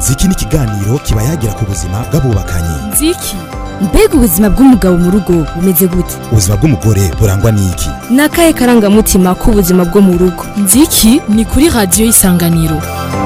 ziki ni ikiganiro kiba yagira ku buzima bw'abubakanye nziki mbega ubuzima bw'umugabo mu rugo bumeze gute ubuzima bw'umugore burangwa n'iki ni akahe karangamutima k'ubuzima bwo mu rugo nziki ni kuri radiyo y'isanganiro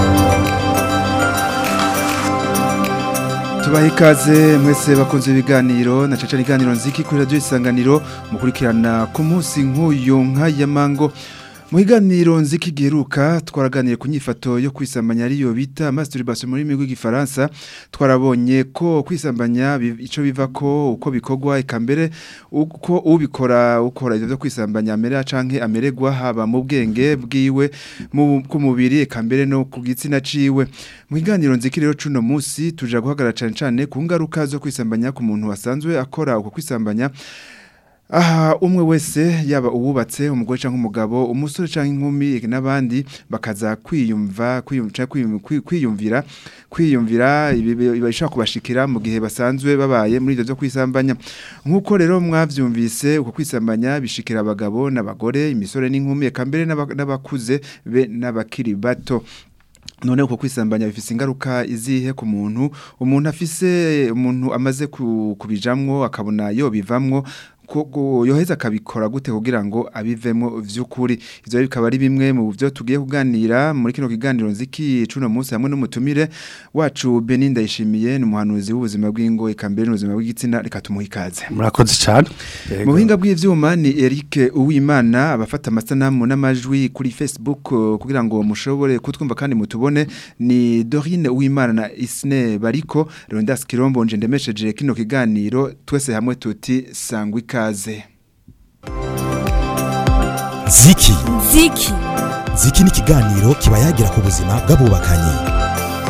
tubaha ikaze mwese bakunze ibiganiro na caca ibiganiro nziki kuri radiyo isanganiro mukurikirana ku munsi nk'uyu nk'aya mango mu biganiro nziki giheruka twaraganiye ku nyifato yo kwisambanya ariyo bita masturbation muri rurimi rw'igifaransa twarabonye ko kwisambanya icyo biva ko uko bikorwa eka mbere uko ubikora ukora ibyo byo kwisambanya amera canke amererwa haba mu bwenge bwiwe ku mubiri eka mbere no ku gitsina ciwe mu biganiro nziki rero cuno munsi tuja guhagarara cane cane ku ngaruka zo kwisambanya ku muntu wasanzwe akora uko kwisambanya aha umwe wese yaba uwubatse umugore cyangwa umugabo umusore cyangwa inkumi n'abandi bakaza kwiyumva kwiyumvira kwiyumvira ibishaka kubashikira mu gihe basanzwe babaye muri ibyo byo kwisambanya nk'uko rero mwabyumvise uko kwisambanya bishikira abagabo n'abagore imisore n'inkumi eka mbere n'abakuze be n'abakiri bato none uko kwisambanya bifise ingaruka izihe ku muntu umuntu afise umuntu amaze kubijamwo akabona yo bivamwo yoheza akabikora gute kugira ngo abivemo vy'ukuri ivyo bikaba ari bimwe mu byo tugiye kuganira muri kino kiganiro nziki cuno munsi hamwe n'umutumire wacu Benin Ndayishimiye ni umuhanuzi w'ubuzima bw'ingo ikambere n'ubuzima bw'igitsina reka tumuha ikaze murakoze cyane mu buhinga bw'ivyuma ni Eric Uwimana abafata amasanamu n'amajwi kuri Facebook kugira ngo mushobore kutwumva kandi mutubone ni Dorine Uwimana na Isne Bariko Rondas Kirombo nje ndemesheje kino kiganiro twese hamwe tuti sangwika ikaze ziki nziki ziki ni ikiganiro kiba yagira ku buzima bw'abubakanye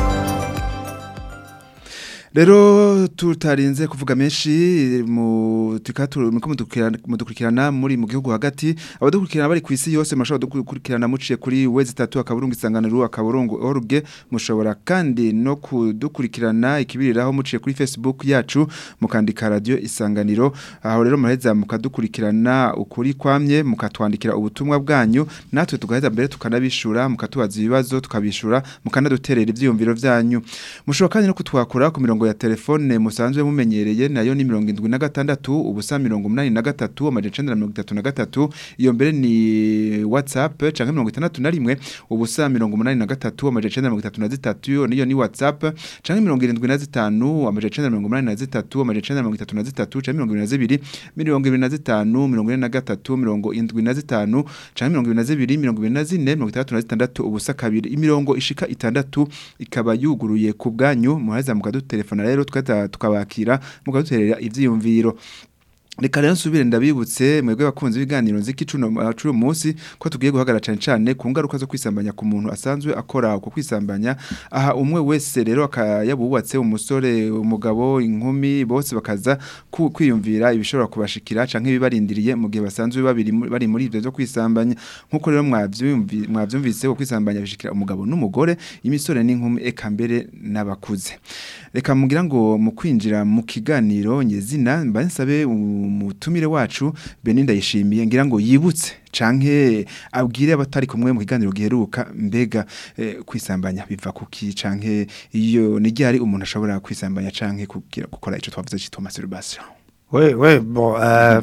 rero tutarinze kuvuga menshi mu mudukurikirana muri mu gihugu hagati abadukurikirana bari ku isi yose mushobora dukurikirana muciye kuri wezi itatu akaburungu isanganiro akaburungu org mushobora kandi no kudukurikirana ikibiriraho muciye kuri facebook yacu mukandika radio isanganiro aho rero muraheza mukadukurikirana ukuri kwamye mukatwandikira ubutumwa bwanyu natwe tugaheza mbere tukanabishura mukatubaza ibibazo tukabishura mukanaduterera ivyiyumviro vyanyu mushobora kandi no kutwakura ku mirongo ya telefone musanzwe mumenyereye nayo ni mirongo indwi na gatandatu ubusa mirongo umunani na gatatu amajana icenda na mirongo itatu na gatatu iyo mbere ni whatsapp canke mirongo itandatu na rimwe ubusa mirongo umunani na gatatu amajana icenda na mirongo itatu na zitatu iyo niyo ni whatsapp canke mirongo irindwi na zitanu amajana icenda na mirongo umunani na zitatu amajana icenda na mirongo itatu na zitatu canke mirongo ibiri na zibiri mirongo ibiri na zitanu mirongo ine na gatatu mirongo indwi na zitanu canke mirongo ibiri na zibiri mirongo ibiri na zine mirongo itandatu na zitandatu ubusa kabiri imirongo ishika itandatu ikaba yuguruye ku bwanyu muhaza mukadutelefona rero tukabakira mukaduterera ivyiyumviro Reka rero nsubire ndabibutse mwebwe bakunze ibiganiro nziki cuno cuno munsi ko tugiye guhagara cyane cyane ku ngaruka zo kwisambanya ku muntu asanzwe akora uko kwisambanya aha umwe wese rero akayabubatse umusore umugabo inkumi bose bakaza kwiyumvira ibishobora kubashikira canke bibarindiriye mu gihe basanzwe babiri bari muri ivyo byo kwisambanya nkuko rero mwavyumvise ko kwisambanya bishikira umugabo n'umugore imisore n'inkumi eka mbere n'abakuze reka mugira ngo mu kwinjira mu kiganiro nyezina mbansabe umutumire wacu Benin ndayishimiye ngira ngo yibutse canke abwire abatari kumwe mu kiganiro giheruka mbega eh, kwisambanya biva kuki canke iyo nigihari umuntu ashobora kwisambanya canke kugira gukora ico twavuze cyitwa masturbation we we bon euh,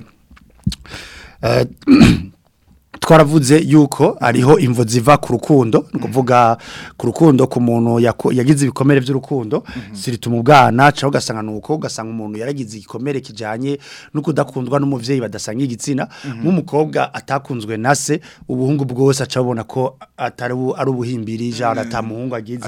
euh, twaravuze yuko ariho imvo ziva ku rukundo ni ukuvuga ku rukundo ku muntu yagize ibikomere by'urukundo sirituma ubwana cyangwa ugasanga nuko ugasanga umuntu yaragize igikomere kijyanye no kudakundwa n'umubyeyi badasanga igitsina nk'umukobwa atakunzwe na se ubuhungu bwose aca abona ko atari ari ubuhimbiri ijana atamuhungu agize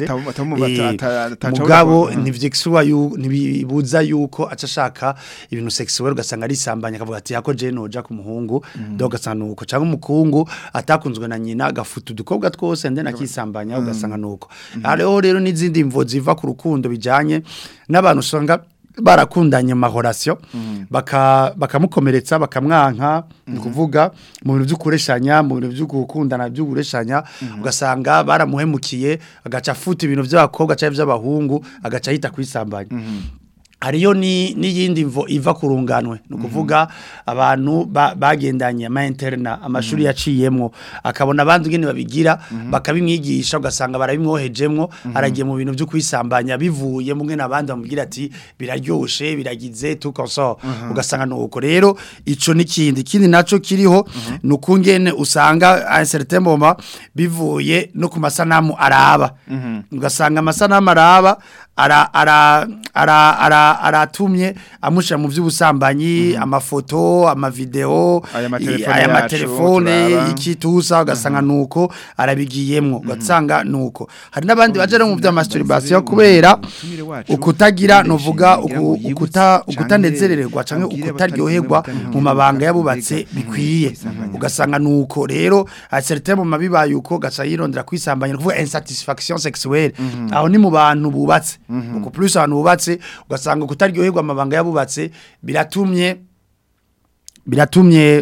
mugabo ntibibuza yuko aca ashaka ibintu sexuel ugasanga ari isambanya akavuga ati yako jene uja ku muhungu ugasanga nuko cyangwa umukungu atakunzwe na nyina agafuta udukobwa twose ndende akisambanya ugasanga nuko hariho rero n'izindi mvo ziva ku rukundo bijyanye n'abantu usanga barakundanye mahorasiyo bakamukomeretsa bakamwanka ni ukuvuga mu bintu by'ukureshanya mu bintu byo gukundana by'ukureshanya ugasanga baramuhemukiye agaca afuta ibintu by'abakobwa cyangwa by'abahungu agaca ahita kwisambanya hariyo ni n'iyindi mvo iva ku runganwe ni ukuvuga abantu ba- bagendanye ama interna amashuri yaciyemwo akabona abandi ingene babigira bakabimwigisha ugasanga barabimwohejemwo aragiye mu bintu byo kwisambanya bivuye mu ngene abandi bamubwira ati biraryoshe biragize tout comme ça ugasanga nuko rero ico n'ikindi ikindi naco kiriho ni ukungene usanga à un certain moment bivuye no ku masanamu araba ugasanga amasanamu araba ara ara ara ara aratumye amushira mu by'ubusambanyi amafoto amavideo Aya matelefone aya yacu, matelefone turaba. ikitusa ugasanga nuko arabigiyemwo ugasanga nuko hari n'abandi baje no mu by'amasturbation kubera Umutumire wacu, ukutagira yamenyesheje novuga kugira ngo uku- yibutse ukuta canke ukutanezererwa canke abwire ukutaryoherwa abatari mu mabanga yabubatse kwiga, bikwiye kwisambanya. ugasanga nuko rero a certain moment bibaye uko gaca yirondera kwisambanya no kuvuga insatisfaction sexuelle aho ni mu bantu bubatse uko plus abantu bubatse ugasanga ukutaryoherwa amabanga yabubatse biratumye biratumye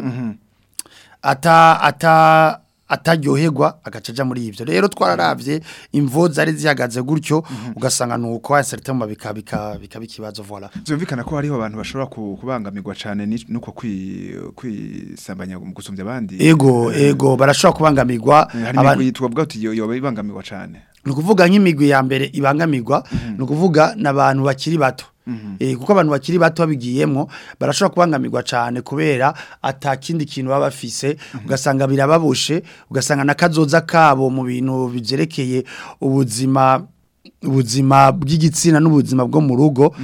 ata ata ataryoherwa agacaja muri ivyo rero twararavye imvo zari zihagaze gutyo ugasanga nuko a certain moment bika bika bika bikibazo voilà Vyumvikana ko hariho abantu bashobora ku- kubangamirwa cane ni- nuko kwi- kwisambanya mu gusumbya abandi. ego ego barashobora kubangamirwa Hari abantu- imigwi twavuga uti yo- yoba ibangamirwa cane. ni ukuvuga nk'imigwi ya mbere ibangamirwa ni ukuvuga n'abantu bakiri bato Eh, kuko abantu bakiri bato babigiyemo barashobora kubangamirwa cyane kubera ata kindi kintu baba bafise ugasanga birababushe ugasanga n'akazoza kabo mu bintu byerekeye ubuzima ubuzima bw'igitsina n'ubuzima bwo mu rugo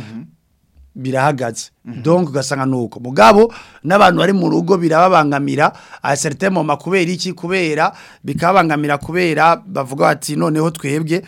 birahagaze donc ugasanga nuko mugabo n'abantu bari mu rugo birababangamira a certain moment kubera iki kubera bikabangamira kubera bavuga bati noneho twebwe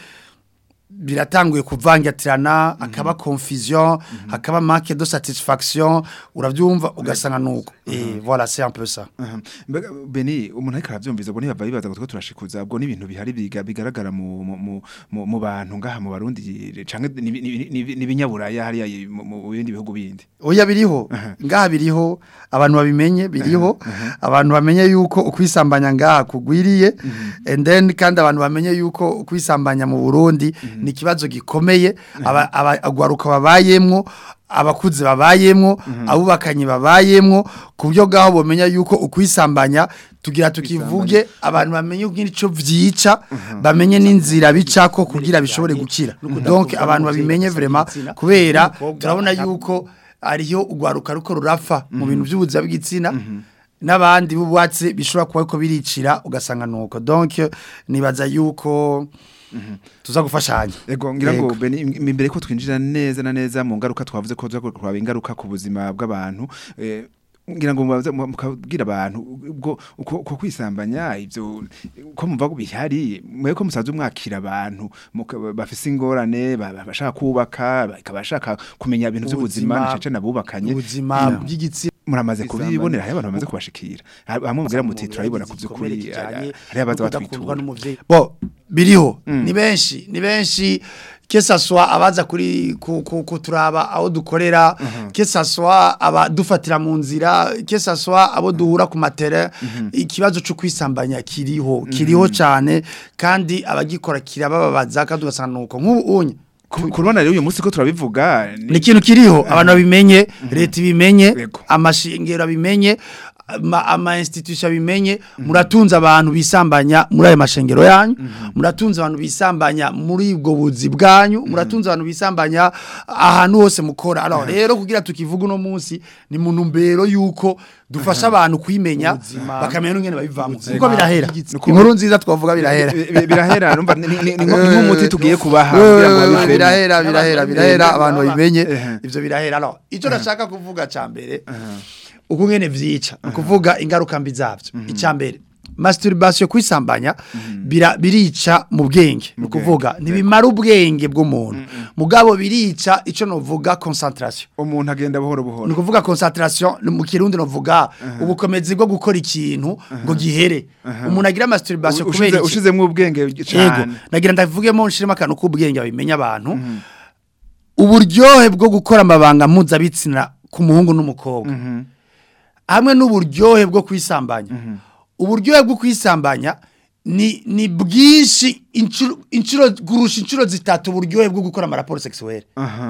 biratanguye kuvangatirana akaba confusion hakaba manque de satisfaction uravyumva ugasanga nuko eh voilà c'est un peu ça Aha. Mbega Beni umuntu ariko aravyumviza ubwo ntibava bibaza ngo two turashikuza ubwo n'ibintu bihari biga- bigaragara mu mu- mu mu- mu bantu ngaha mu Barundi canke ni- ni- ni- ni binyaburaya hariya i- mu mu bindi bihugu bindi. oya biriho ngaha biriho abantu babimenye biriho abantu bamenye yuko ukwisambanya ngaha kugwiriye and then kandi abantu bamenye yuko ukwisambanya mu Burundi ni ikibazo gikomeye aba- aba- agwaruka babayemwo abakuze babayemwo abubakanye babayemwo ku buryo bwaho bomenya yuko ukwisambanya tugira tukivuge abantu bamenye ico vyica bamenye n'inzira bicako kugira bishobore gukira donc abantu babimenye vraiment kubera turabona yuko ariyo ugwaruka ruko rurapfa mu bintu by'ubuzima bw'igitsina n'abandi bubatse bishobora kuba ko biricira ugasanga nuko donc nibaza yuko tuza gufashanya Ego ngira ngo Yego. Beni im- imbere ko twinjira neza na neza mu ngaruka twavuze ko tuza kuraba ingaruka ku buzima bw'abantu eh, ngira ngo mubaze- mu- mukabwira abantu ubwo uko uko kwisambanya ivyo ko mumva ko bihari mwe ko musaza umwakira abantu muka- bafise ingorane ba- ba- bashaka kubaka bakabashaka kumenya ibintu by'ubuzima Ubuzima- nacece nabubakanye ubuzima bw'igitsina muramaze Kwisambanya. kubibonera hari abantu bamaze kubashikira hamwe mubwira muti turabibona ku by'ukuri hari abaza batwitura bo biriho ni benshi ni benshi kesaswa abaza kuri ku- ku- kuturaba aho dukorera kesaswa abadufatira mu nzira kesaswa abo duhura ku matere ikibazo cyo kwisambanya kiriho kiriho cyane kandi abagikora kirabababaza kandi ugasanga nuko nk'ubu unye kurubona rero uyu munsi ko turabivuga ni ikintu kiriho abantu babimenye leta ibimenye Yego. amashingiro abimenye ama, ama institution abimenye muratunze abantu bisambanya muri ayo mashengero yanyu muratunze abantu bisambanya muri ubwo buzi bwanyu muratunze abantu bisambanya ahantu hose mukora alors rero kugira tukivuga uno munsi ni mu ntumbero yuko dufasha abantu kwimenya bakamenya n'ingene babivamo kuko birahera inkuru nziza twavuga birahera Bi- bi- birahera numva ni- ni- ni nko- ni nk'umuti tugiye kubaha Eh, kugira ngo babivemo. birahera birahera birahera abantu babimenye Ehe. ivyo birahera alors ico nashaka kuvuga ca mbere uko ngene vyica ni ukuvuga ingaruka mbi zavyo ica mbere masturbation kwisambanya bira, birica mu bwenge ni ukuvuga ntibimara ubwenge bw'umuntu mugabo birica ico novuga concentration umuntu agenda buhoro buhoro ni ukuvuga concentration ni mu kirundi novuga ubukomezi bwo gukora ikintu ngo gihere umuntu agira masturbation kubera Ushize- iki ushizemwo ubwenge Yego, cyane nagira ndavugemo nshiremo akantu k'ubwenge babimenya abantu. Uburyohe bwo gukora amabanga mpuzabitsina ku muhungu n'umukobwa. Hamwe n'uburyohe bwo kwisambanya. Uburyohe bwo kwisambanya ni ni bwinshi inshuro inshuro gurusha inshuro zitatu uburyohe bwo gukora amaraporo sexuelle. aha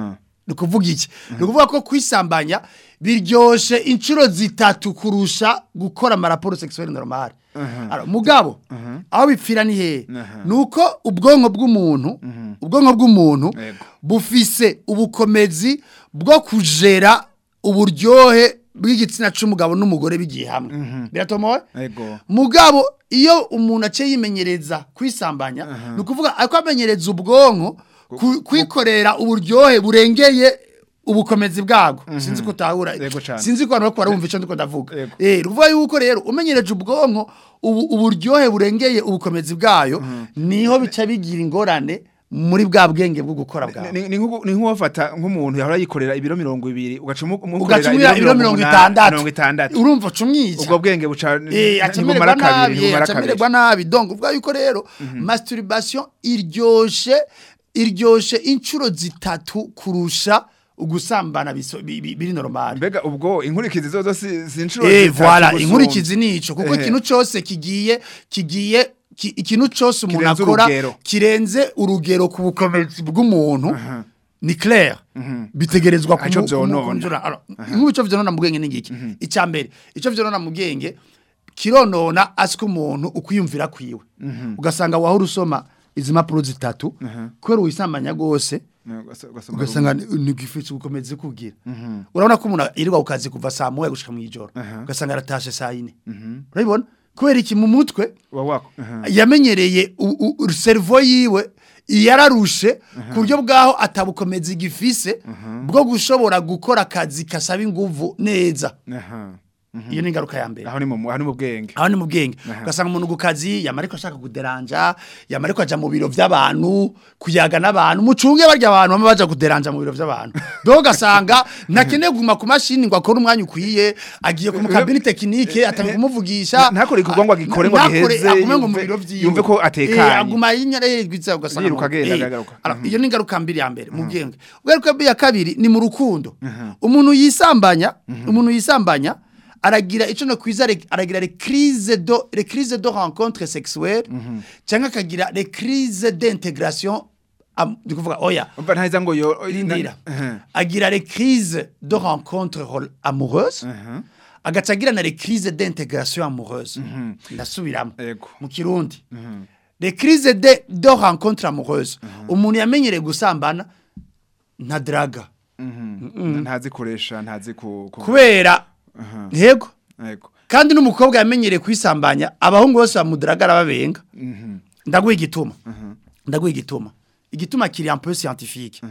ni ukuvuga iki ni ukuvuga ko kwisambanya biryoshe inshuro zitatu kurusha gukora amaraporo sexuelle normale Alors, mugabo aho bipfira ni hehe ni uko ubwonko bw'umuntu ubwonko bw'umuntu Yego. bufise ubukomezi bwo kujera uburyohe bw'igitsina c'umugabo n'umugore bigiye hamwe biratomowe Ego. mugabo iyo umuntu aciye yimenyereza kwisambanya ni ukuvuga ariko amenyereza ubwonko ku- kwikorera uburyohe burengeye ubukomezi bwabwo sinzi ko utahura Yego cane. sinzi ko abantu bariko barumva ico ndiko ndavuga Yego. eh ni ukuvuga yuko rero umenyereje ubwonko ubu- uburyohe burengeye ubukomezi bwayo niho bica bigira ingorane muri bwa bwenge bwo gukora bwawe Ni- ni nk'ubu- ni nk'uwafata nk'umuntu yahora yikorera ibiro mirongo ibiri ugaca umu- umukorera ugacumira ibiro mirongo itandatu mirongo itandatu urumva ucumwica ubwo bwenge buca Eh, ntibumara acamererwa kabiri nabi eh, ntibumara kabiri acamererwa nabi donc uvuga yuko rero masturbation iryoshe iryoshe inshuro zitatu kurusha ugusambana biso- bi- bi- biri normal mbega ubwo inkurikizi zozo si si inshuro eh zitatu voilà gusumba. inkurikizi nico kuko Ehe. ikintu cyose kigiye kigiye ki- ikintu cyose umuntu Kirenze akora urugero. kirenze urugero ku bukomezi bw'umuntu ni clair bitegerezwa Ico vyonona. kumujura nk'ubu ico vyonona mu bwenge n'ingiki icya mbere ico vyonona mu bwenge kironona asiko umuntu ukwiyumvira kwiwe ugasanga wahora usoma izi mpapuro zitatu kubera wisambanya rwose Ugasa- ugasoma ugasanga ntigifite ubukomezi kugira urabona ko umuntu yirirwa ku kazi kuva saa moya gushika mu ijoro ugasanga aratashe saa yine urabibona kubera iki mu mutwe uba wako aha. yamenyereye u- u- servo yiwe yararushe ku buryo bwaho atabukomezi gifise bwo gushobora gukora akazi kasaba inguvu neza Aha. iyo ni ingaruka ya mbere aho ni mu aho ni mu bwenge aho ni mu bwenge ugasanga umuntu ku kazi yamara ariko ashaka kuderanja yamara ariko aja mu biro by'abantu kuyaga n'abantu mucunge barya abantu bama baja kuderanja mu biro by'abantu do ugasanga ntakeneye kuguma ku mashini ngo akore umwanya ukwiye agiye ku mukabini tekinike atanga kumuvugisha Ntakore igikorwa ngo agikore ngo Ntakore, giheze, agume ngo mu yumve- biro vyiwe yumve ko atekanye. Eh, aguma yinyarehegwiza ugasanga Yiruka ngo- agenda, eh, agaruka. alors, iyo ni ingaruka mbiri ya mbere mu bwenge ingaruka mbi ya kabiri ni mu rukundo umuntu yisambanya umuntu yisambanya aragira ico no kwiza re- aragira les crises de les crises de rencontre sexuelle cyangwa akagira les crises d'intégration am- ndi kuvuga oya umva ntahiza ngo yo rindira Aha. agira les crises de rencontre rel- amoureuse Aha. agaca agira na les crises d'intégration amoureuse ndasubiramo Yego. mu kirundi les crises de, de rencontre amoureuse umuntu yamenyereye gusambana nta draga ntazikoresha ntazi ku ku- kubera Aha. yego Yego. kandi n'umukobwa yamenyereye kwisambanya abahungu bose bamudraga arababenga ndaguha igituma ndaguha igituma igituma kiri un peu scientifique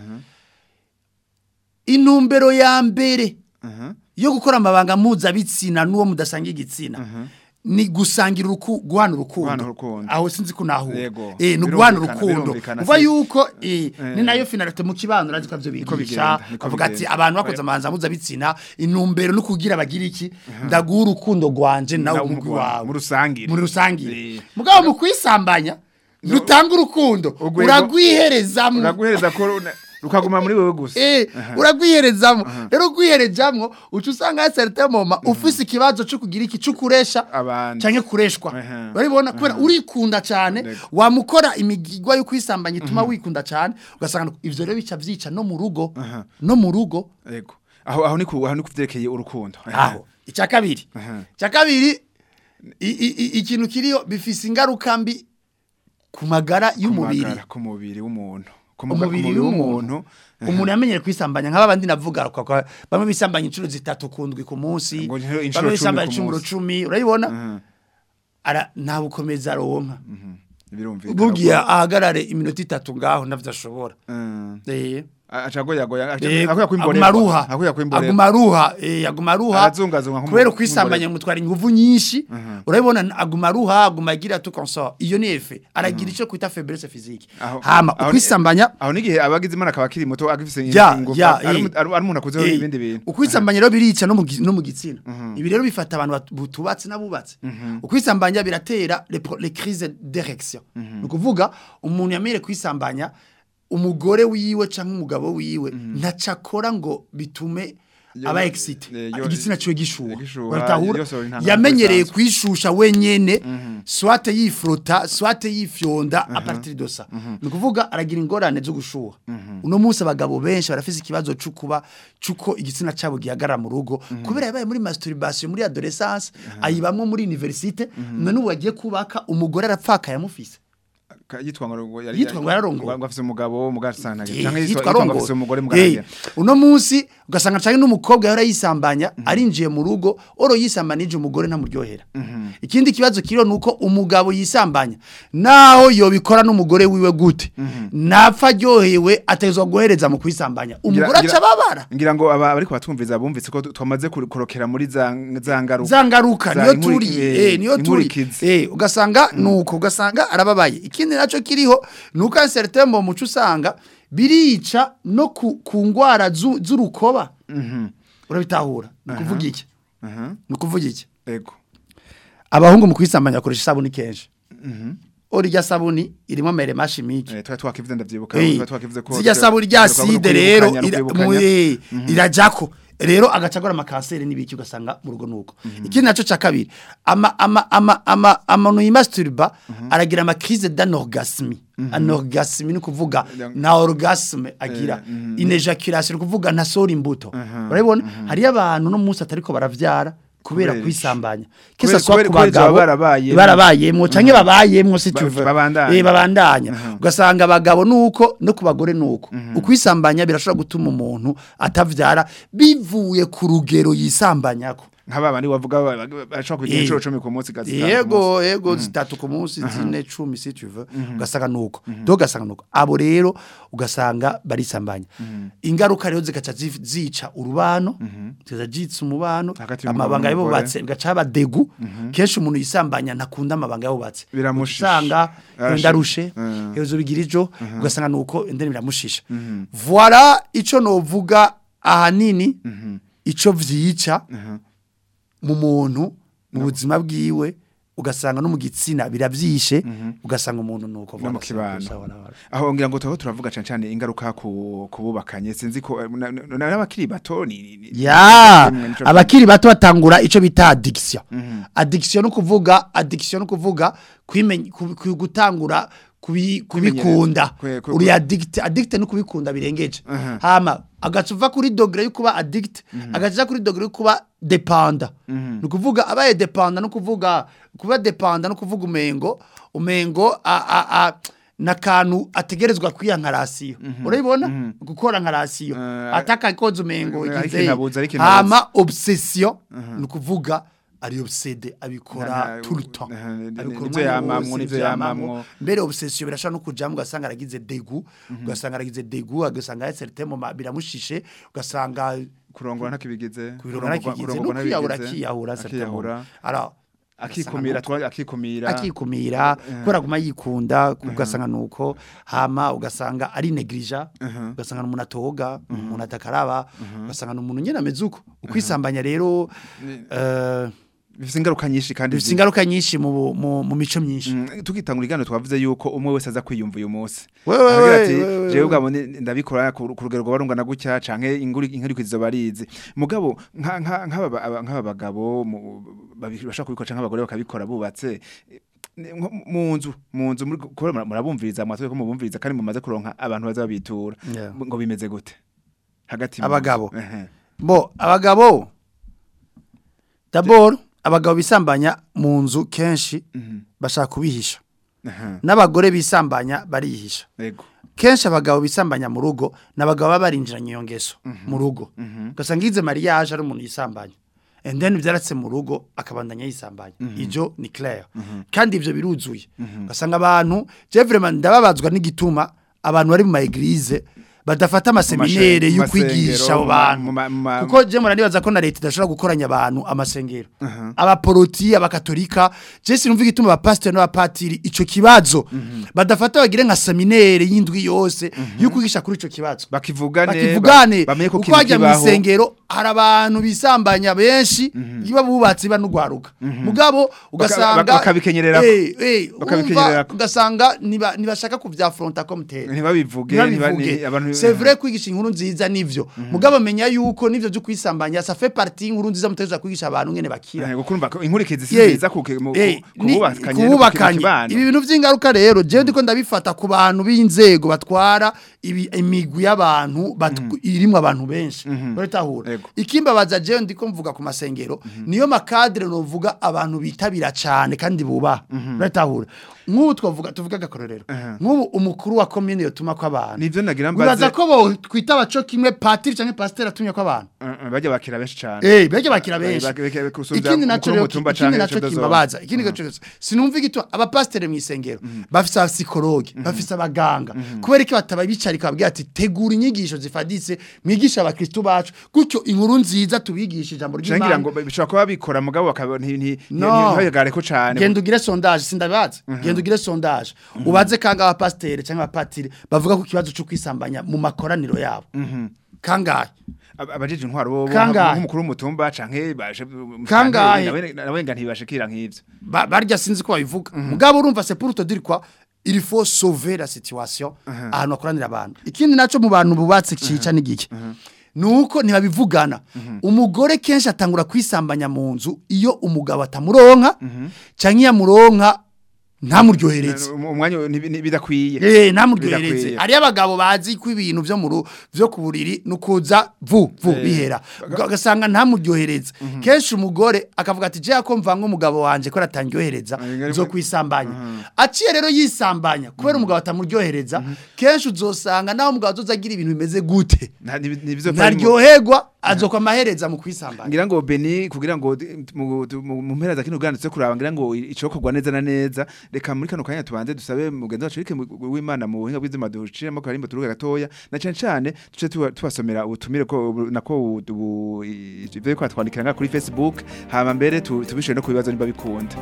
intumbero ya mbere Aha. yo gukora amabanga mpuzabitsina n'uwo mudasanga igitsina ni gusangira uruku guhana Guhana urukundo urukundo. aho sinzi ko naho Yego. eh ni guhana Birumvikana, urukundo birumvikana, uva si- yuko eh Eh. ni nayo finalite mu kibano urazi ko byo Niko bigisha bigenda, niko bavuga ati bigenda. abantu bakoze amanza mpuzabitsina intumbero no kugira bagira iki ndaguha urukundo rwanje nawe Nawe umugwi umugwi wawe, wawe mu rusangire. muri rusangire Eh. mugabo mu kwisambanya rutanga urukundo Urwego- uragwiherezamwo uraguhereza ko runa- rukaguma muri wewe gusa Eh, uragwiherezamwo rero ugwiherezamwo uca usanga ya certain moment ufise ikibazo cyo kugira iki cyo kuresha Abandi. canke kureshwa Aha. urabibona kubera urikunda cyane Yego. wamukora imigigwa yo kwisambanya ituma wikunda cyane ugasanga ivyo rero bica vyica no mu rugo Aha. no mu rugo Yego. Aho aho ni ku aho ni kuvyerekeye urukundo. aho icya kabiri Aha. icya kabiri i- i- i- ikintu kiriyo bifise ingaruka mbi ku magara y'umubiri Kumagara ku mubiri w'umuntu. Ku muga- ku umubiri w'umuntu umuntu yamenyere kwisambanya nk'aba bandi navuga kwa- kwa- bamwe bisambanya inshuro zitatu kundwi ku munsi Ngo inshuro- inshuro bamwe cumi bisambanya ku inshuro munsi. cumi urayibona Aha. ara nta bukomeza aronka Birumvikana. bugiye ahagarare iminota itatu ngaho navyo ashobora Mm. eh Acagoya goya. Eh, Akoya aguma aruha Akoya kwimborera. aguma aruha eh aguma aruha Arazungazunga nk'umu- kubera ukwisambanya mutwara inguvu nyinshi urabibona aguma aruha aguma agira tout consort iyo ni efe aragira ico kwita faiblesse physique Aho- hama aho ni- ukwisambanya Aho nigihe abagize imana akaba akiri muto agifise ya ingufu, ya ari eh. mu- ari ari umuntu akuzeho Eh, ibindi bintu. ukwisambanya rero birica no mu gi- no mu gitsina ibi rero bifata abantu batu- butubatse n'abubatse ukwisambanya biratera les pro- les crises d'érection ni ukuvuga umuntu yamenyere kwisambanya umugore wiwe canke umugabo wiwe ntacakora ngo bitume Yo- aba excité eh, yo- igitsina ciwe gishuha gishuha, Baratahura? yose uri nta- yamenyereye bisanzwe. kwishusha wenyene swate yifrota swate yifyonda a partir de ça ni ukuvuga aragira ingorane zo gushuha uno munsi abagabo benshi barafise ikibazo cyo kuba cuko igitsina cyabo gihagarara mu rugo kubera yabaye muri masturbation muri adolescence ayibamwe muri universite none ubu agiye kubaka umugore arapfaka yamufise Ka- yitwa ngo yari Yitwa ngo yararongowe. ngo afise umugabo mugasana Eh, canke yitwa yitwa ngo Rongo. afise umugore Eh, mugasana uno munsi ugasanga canke n'umukobwa yahora yisambanya arinjiye mu rugo oro yisambanije umugore ntamuryohera ikindi kibazo kiriho nuko umugabo yisambanya naho yobikora n'umugore wiwe gute napfa aryohewe atezwa guhereza mu kwisambanya umugore aca ababara ngira ngo aba ariko batwumviza bumvise ko twamaze kur- kurokera muri za za ngaruka za ngaruka Za niyo inkuri- turi eh, eh niyo turi inkurikizi. eh ugasanga nuko ugasanga arababaye ikindi naco kiriho nuko certain mu muco usanga birica no ku, ku ngwara zu- z'urukoba urabitahura ni kuvuga iki aha ni kuvuga iki ego abahungu mu kwisambanya bakoresha isabuni kenshi orya sabuni irimo mere mashimike eh twari twakivuze ndavyibuka Eh, twari twakivuze ko zirya sabuni rya side rero ira- mu- eh, irajako rero agacagora amakanseri n'ibiki ugasanga mu rugo nuko ikindi naco ca kabiri ama ama ama ama amanu yimasturba aragira ama crise d'anorgasme anorgasme ni kuvuga na orgasme agira inejaculation ni kuvuga ntasora imbuto urabibona hari abantu no munsi atariko baravyara kubera Kubera iki? kwisambanya Kubera- kisa swa kubera- ku kubera izo bagabo barabayemwo. barabayemwo canke babayemwo si Ba- tuve babandanya. eh babandanya ugasanga abagabo nuko no ku bagore nuko ukwisambanya birashobora gutuma umuntu atavyara bivuye ku rugero yisambanyako nk'aba bandi bavuga ba- ba- bashobora kugira Eh. inshuro 10 ku munsi gazi yego yego zitatu ku munsi zine cumi si tuve ugasanga nuko do ugasanga nuko abo rero ugasanga barisambanya ingaruka rero zigaca zi- zica urubano ziza jitsa umubano Hagati y'umugabo amabanga n'umugore. yabubatse bigaca haba degu kenshi umuntu yisambanya ntakunda amabanga yabubatse Biramushisha. usanga Arashisha. ndarushe Mm. hezo bigira ijo ugasanga nuko indeni biramushisha voilà ico novuga ahanini ico vyica mu muntu mu buzima bwiwe ugasanga no mu gitsina biravyishe ugasanga umuntu nuko no mu voilà, kibano sawa, sawa, sawa. aho ngira ngo tuho turavuga cyane cyane ingaruka ku kububakanye sinzi ko na- na- na- n'abakiri bato ni ni- ni- ya ni- ni- abakiri bato batangura ico bita addiction addiction no kuvuga addiction no kuvuga kwimenya ku- ku- gutangura kubi- kubikunda Kwe- kwe- uri addict addict no kubikunda birengeje Aha. hama agaca uva kuri dogere yo kuba addict agaca kuri dogere yo kuba dependa ni ukuvuga abaye dependa no kuvuga kuba dependa no kuvuga umengo umengo a- a- a- n'akantu ategerezwa kwiha nka rasiyo urabibona gukora nka rasiyo Eh, atakakoze umengo ariko igize inabuza, ariko inabuza. hama obsession ni ukuvuga ari obsede abikora Nta- tout le temps nta- ni- abikora nivyo umwanya yamamwo, wose, nivyo nivyo yamamwo. yamamwo. mbere obsession birashobora no kujamwo ugasanga aragize degu ugasanga aragize degu ugasanga yaserite mu ma- biramushishe ugasanga kurongora ntakibigize kubirongora kigize no kwiyahura akiyahura akiyahura ara akikumira twa akikumira akikumira kubera aguma yikunda ugasanga nuko hama ugasanga ari neglija ugasanga umuntu atoga umuntu atakaraba ugasanga umuntu nyene ameze uko ukwisambanya rero eh, bifite ingaruka nyinshi kandi bifite ingaruka nyinshi mu bu- mu mu mico myinshi Mm, tugitangura igano twavuze yuko umwe wese aza kwiyumva uyu munsi Wewe, Aragira wewe, ati wewe, jewe wewe. ubwabo ni- ndabikora ku ku rugero rwarungana gutya canke inguri inkurikizo barizi mugabo nka nka nk'aba aba- nk'aba bagabo mu- babi- bashaka kubikora canke abagore bakabikora bubatse eh, nko mu nzu mu nzu muri- kubera mura- murabumviriza mwatwe ko mubumviriza kandi mumaze kuronka abantu baza babitura Yeah. ngo bimeze gute hagati mu nzu. Abagabo. Ehe. bo abagabo d'abord abagabo bisambanya mu nzu kenshi bashaka kubihisha Ehe. n'abagore bisambanya barihisha Ego. kenshi abagabo bisambanya mu rugo n'abagabo baba barinjiranye iyo ngeso mu rugo ugasanga ize mariage ari umuntu yisambanya and then byaratse mu rugo akabandanya yisambanya ibyo ni clair kandi ibyo biruzuye ugasanga abantu je vraiment ndababazwa n'igituma abantu bari mu ma eglise badafata amaseminere mashe- yo mu kwigisha abo masengero, bantu mu ma- mu ma- kuko je muranibaza ko na leta idashobora gukoranya abantu amasengero abaporoti abakatolika je sinumva igituma abapasiteri n'abapatiri ico kibazo badafata bagire nka seminere y'indwi yose yo kwigisha kuri ico kibazo bakivugane bakivugane ba- bamenye ko uko kintu hajya mu kibaho. isengero hari abantu bisambanya benshi iyo bubatsi banugwaruka mugabo ugasanga baka- bakabikenyererako. eh eh Bakabikenyererako. urumva, ugasanga niba ntibashaka kuvyafronta comme tel ntibabivuge ntiba- ntibabivuge ni- abantu c'est vrai kwigisha inkuru nziza nivyo mugabo menya yuko nivyo byo kwisambanya ça fait partie inkuru nziza mutegereza kwigisha abantu ngene bakira Eh, gukurumva ko inkurikizi si Yeah. nziza ku mu- Eh, ku ni- bubakanye no ku kububakanye kibano. ibi bintu vy'ingaruka rero jewe ndiko ndabifata ku bantu b'inzego batwara ibi imigwi y'abantu batu- irimwo abantu benshi baritahura Ego. ikimbabaza jewe ndiko mvuga ku masengero niyo makadre novuga abantu bitabira cyane kandi bubaha baritahura nk'ubu twavuga tuvuga agakororero nk'ubu umukuru wa commune yotuma ko abantu Nivyo nagira mbaze- wibaza ko bo twita baco kimwe patiri canke pasteur atumye ko abantu Uh, uh, bajya bakira benshi cyane Eh, bege bakira benshi. Bage- bage- gusumvya Ikindi naco umukuru rero w'umutumba ikindi canke naco chef de zone. kimbabaza, ikindi gaco sinumva igitwa abapastere mu isengero bafise abapsikologe, bafise abaganga. Kubera ko bataba bicarika babwira ati tegura inyigisho zifaditse mwigisha abakristo bacu gutyo inkuru nziza tubigisha ijambo Cangira ry'Imana. ngo bishobora kuba bikora mugabo bakaba nti nti No. ntibagare ko cyane Genda ugire sondage sindabaza. Genda ugire sondage. Ubaze kanga abapastere cyangwa abapatiri bavuga ku kibazo cyo kwisambanya mu makoraniro yabo. Kangahe? Ab- abajeje intwaro bo bo- Kangahe? nk'umukuru w'umutumba canke baje Kangahe? nawe nawe nga ntibashikira nk'ivyo Ba- barya sinzi ko babivuga mugabo urumva c'est pour te dire quoi il faut sauver la situation ahantu hakoranira abantu ikindi naco mu bantu bubatse cica n'igiki nuko ntibabivugana umugore kenshi atangura kwisambanya mu nzu iyo umugabo atamuronka canke yamuronka ntamuryohereze Um- umwanya ntibi- nti- bidakwiye Eh ntamuryohereze Bidakwiye. ari abagabo bazi ko ibintu byo mu ru- byo ku buriri nukuza vu vu bihera ugasanga ntamuryohereze kenshi umugore akavuga ati je ko mvanga umugabo wanje ko ratangyohereza Ah, zo kwisambanya aciye rero yisambanya kubera umugabo atamuryohereza kenshi uzosanga naho umugabo azozagira ibintu bimeze gute Nta- ntibi- ntibizopfa ari mu- ntaryoherwa azokwa amahereza mu kwisambanya ngira ngo Beni kugira ngo di- mu mu- mu mpera za kino ganditse kuraba ngira ngo icokorwa neza na neza reka muri kano kanya tubanze dusabe mugenzi wacu Eric w'Imana mu buhinga bw'izima duciremo karimbo turuga gatoya na cyane cyane tuce tuba- tubasomera ubutumire ko ubu- nako ubu- ubu- ivyo ko twandikira nga kuri Facebook hama mbere tu- tubishure no ku bibazo niba bikunda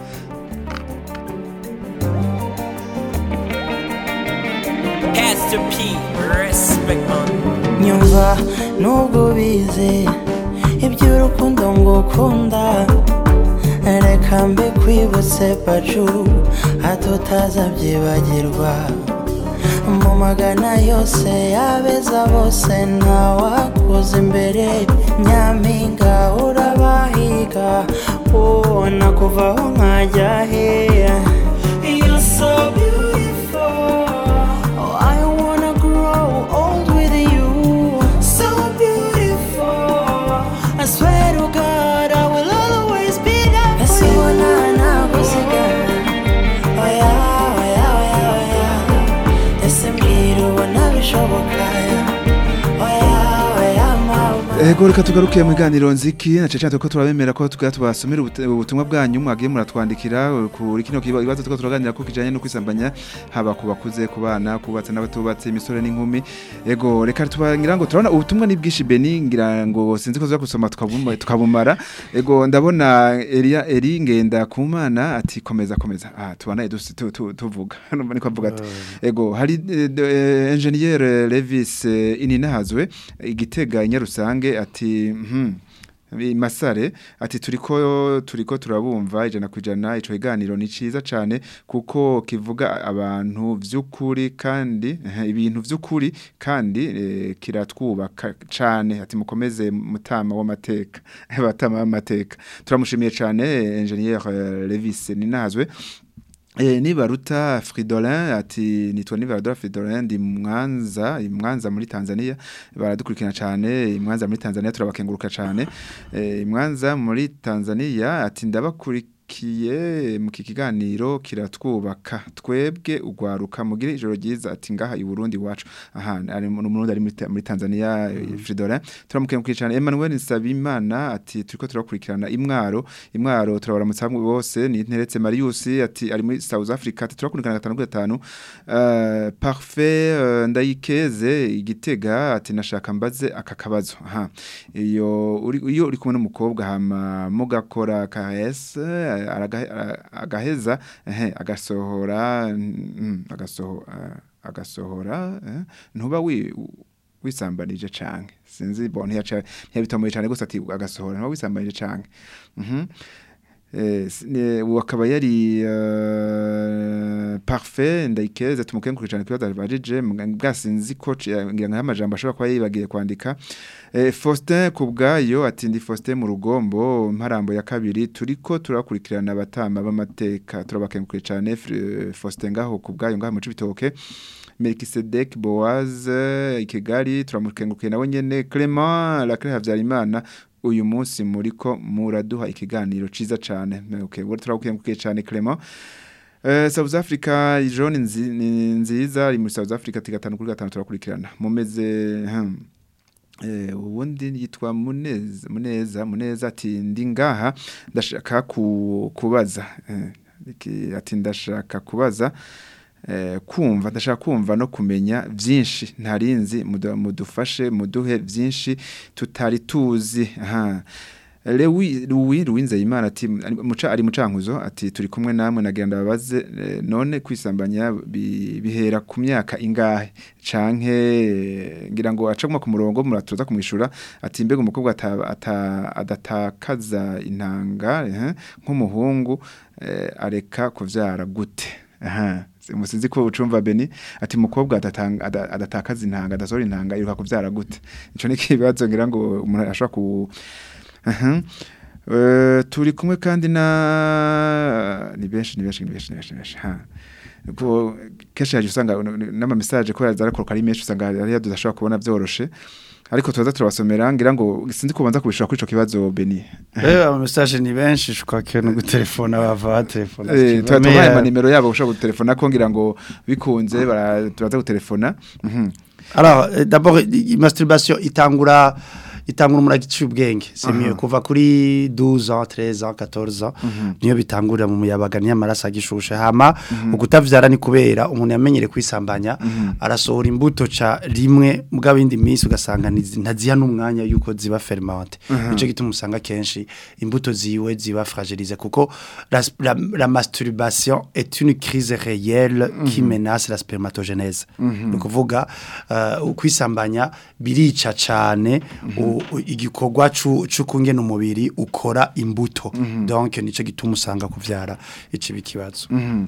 Pastor P, respect man. nyumva nubwo ubizi iby'urukundo ngo ukunda reka mbe kwibutse pacu hato utazabyibagirwa mu magana yose yabeza bose ntawakuza imbere nyampinga urabahiga ubona kuvaho nkajya heya You're so beautiful. Oh, I wanna grow old with you. So beautiful. I swear to God, I will always be there for you. Oh yeah, oh yeah, oh yeah, oh yeah. Ese mbwira ubona bishoboka. Oh yeah, oh yeah, mama. Ego reka tugaruke mu biganiro nziki na cece ko turabemera ko tuga tubasomera ubute- ubutumwa bwanyu mwagiye muratwandikira kuri kino kiba- ibibazo tuko turaganira ko kijanye no kwisambanya haba ku bakuze ku bana kubatse n'abatubatse imisore n'inkumi ego reka tubangira ngo turabona ubutumwa ni bwishi Beni ngira ngo sinzi ko tuza gusoma tukabuma tukabumara ego ndabona Elia Eri ngenda ku mana ati komeza komeza ah tubana edu- tu- tu- tuvuga numva niko avuga ati ego hari eh, de- eh, engineer Levis eh, Ininahazwe igitega inyarusange ati mhm i Masare ati turiko turiko turabumva ijana kwijana ico kiganiro ni ciza cane kuko kivuga abantu vy'ukuri kandi eh, ibintu vy'ukuri kandi eh, kiratwubaka cane ati mukomeze mutama w'amateka batama w'amateka turamushimiye cane eh, engineer eh, Levis Ninazwe Eh, nibaruta Fridolin ati nitwa nibaruta Fridolin ndi mwanza imwanza muri Tanzania baradukurikira cyane imwanza muri Tanzania turabakenguruka cyane eh, imwanza muri Tanzania ati ndabakurikiye mu kikiganiro kiratwubaka twebwe ugwaruka mugire ijoro ryiza ati ngaha i Burundi wacu aha ari mu Burundi ari muri Ta- muri Tanzania eh, Fridolin turamukengurukiye cyane Emmanuel Nsabimana ati turiko turakurikirana imwaro imwaro turabaramutsa hamwe bose ni nteretse Marius ati ari muri South Africa ati turakurikirana gatanu kuri gatanu uh, parfait uh, ndayikeze igitega ati nashaka mbaze aka kabazo aha iyo uri iyo uri kumwe n'umukobwa hama mugakora KS eh, araga- ara- agaheza ehe agasohora mm, agasoho ah, agasohora eh, ntuba wi wisambanije canke sinzi bon ntiyaca ntiyabitomoye cane gusa ati agasohora ntuba wisambanije canke mhm Eh, s- ne- uwo akaba yari uh, parfait ndayikeze tumukenguruke cyane kibazo bajije bwasinzi ko c- ngira ngo amajambo ashobora kuba yibagiye kwandika eh, Faustin kubgayo ati ndi Faustin mu rugombo mparambo ya kabiri turiko turakurikirana abatama b'amateka turabakenguruke cyane Fr- Faustin ngaho kubgayo ngaho mu cibitoke Melkisedek Boaz eh, i Kigali turamukengukiye nawe nyene Clement Lacre Havyarimana uyu munsi muriko muraduha ikiganiro ciza cane okay we turakukengukiye cane Clement Eh, South Africa John nzi, ni nziza ari muri South Africa tigatanu kuri gatanu turakurikirana mumeze hmm. Eh, ubundi yitwa Muneza Muneza Muneza ati ndi ngaha ndashaka ku, kubaza eh, iki- ati ndashaka kubaza eh, kumva ndashaka kumva no kumenya byinshi ntarinzi mudu- mudufashe muduhe byinshi tutari tuzi aha Lewi Louis Ruwinzeyimana ati ari- muca ari mucankuzo ati turi kumwe namwe nagenda babaze eh, none kwisambanya bi- bihera ku myaka ingahe canke eh, ngira ngo acaguma ku murongo muratuza kumwishura ati mbega umukobwa ata- ata- adatakaza intanga eh, nk'umuhungu eh, areka kuvyara gute aha musinzi ko ucumva Beni ati mukobwa adatanga ada- adatakaza intanga adasohora intanga iruka kuvyara gute ico ni kibazo ngira ngo umuntu ashobora ku aha Eh, turi kumwe kandi na ni benshi ni benshi ni benshi ni benshi ni benshi ha ko kenshi yaje usanga n'ama message ko yaza arakoroka ari menshi usanga ari yadudashobora kubona vyoroshe ariko tuza turabasomera ngira ngo sinzi kubanza kubishura kuri ico kibazo Beni Eh ama message ni benshi je crois que no gutelefona bava telefona. Eh, tuba tubaye ama nimero yabo ushobora gutelefona ko ngira ngo bikunze bara- turaza gutelefona Mhm. Alors euh, d'abord i- masturbation itangura itangura umuntu agiye ubwenge c'est mieux kuva kuri 12 ans 13 ans 14 ans niyo bitangurira mu muyabaga niyo amaraso agishushe hama ukutavyara ni kubera umuntu yamenyere kwisambanya arasohora imbuto ca rimwe mugabo indi minsi ugasanga ntizi- ntaziha n'umwanya yuko ziba fermente nico gituma usanga kenshi imbuto ziwe ziba fragilize kuko la, la, la masturbation est une crise réelle qui menace la spermatogénèse ni ukuvuga uh, ukwisambanya birica cane u- u- igikorwa cu- c'ukungena umubiri ukora imbuto donc nico gituma usanga kuvyara ici bikibazo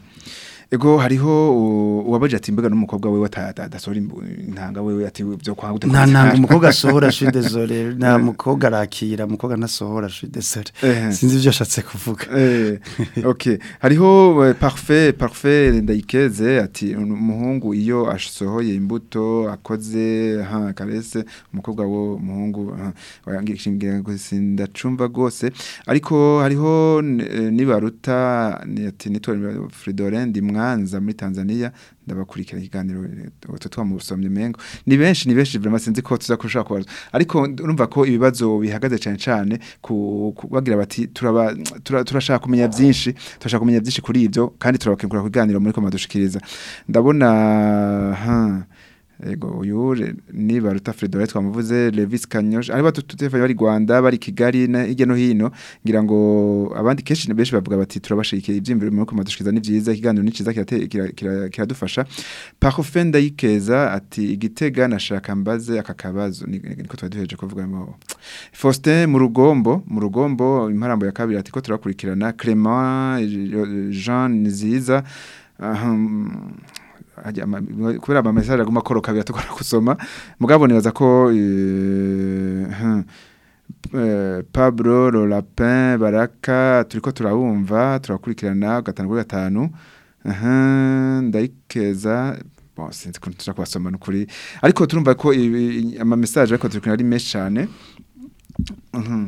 ego hariho u- uwabaje ati mbega n'umukobwa wewe ata- ata- adasohora imbu- intanga wewe ati byo kwa gute nta ntabwo umukobwa asohora je suis désolé nta mukobwa arakira umukobwa ntasohora je suis désolé Eh. sinzi ivyo ashatse kuvuga Eh, okay hariho eh, parfait parfait ndayikeze ati umuhungu iyo asohoye imbuto akoze ha karese umukobwa wo umuhungu wayangishingira ngo sindacumva gose ariko hariho eh, nibaruta ni ati nitwa Fridolin ndi mwanza muri Tanzania ndabakurikira ikiganiro utwo twamusomye mengo ni benshi ni benshi vraiment sinzi ko tuza kushaka kubaza ariko urumva ko ibibazo bihagaze cyane cyane ku ku- bagira bati turaba tura- turashaka kumenya byinshi turashaka kumenya byinshi kuri ibyo kandi turabakengura kuganira muri ko madushikiriza ndabona ha ego uyu re- ni baruta Fredore twamuvuze Levis Kanyosha ari batutefanya bari Rwanda bari Kigali na hirya no hino ngira ngo abandi kenshi ni benshi bavuga bati turabashikira ibyimviro muri ko madushikiriza ni byiza ikiganiro ni cyiza kirate- kira- kira- kiradufasha Parfait ndayikeza ati igitega nashaka mbaze aka kabazo ni- niko twaduheje kuvuga ngo Faustin mu rugombo mu rugombo imparambo ya kabiri ati ko turakurikirana Clement eh, Jean Niziza aham, ajya ama- kubera ama message aguma koroka biratugora kusoma mugabo nibaza ko eh, hmm, eh, Pablo Lolapin Baraka turiko turabumva turakurikirana gatanu kuri gatanu aha ndayikeza bon sinzi ko tuza kubasoma nukuri ariko turumva ko ibi- ama message ariko turikina ari menshi cyane Mhm.